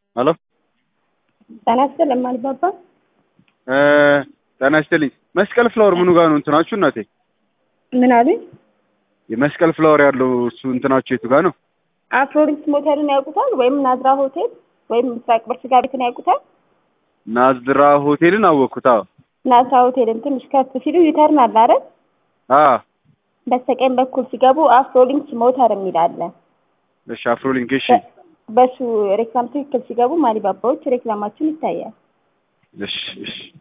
ሄሎ ጤና ይስጥልኝ አልባባ። ጤና ይስጥልኝ። መስቀል ፍላወር ምኑ ጋር ነው እንትናችሁ እናቴ? ምን አሉኝ? የመስቀል ፍላወር ያለው እሱ እንትናችሁ የቱ ጋር ነው? አፍሮዲክስ ሞተርን ያውቁታል? ወይም ናዝራ ሆቴል ወይም ምስራቅ በር ስጋ ቤትን ያውቁታል? ናዝራ ሆቴልን አወቅኩት። አዎ ናዝራ ሆቴልን ትንሽ ከፍ ሲሉ ዩተርን አለ አይደል? አዎ በስተቀኝ በኩል ሲገቡ አፍሮሊንክስ ሞተር የሚል አለ። እሺ አፍሮሊንክ እሺ በሱ ሬክላም ትክክል ሲገቡ ማሊባባዎች ሬክላማችን ይታያል። እሺ እሺ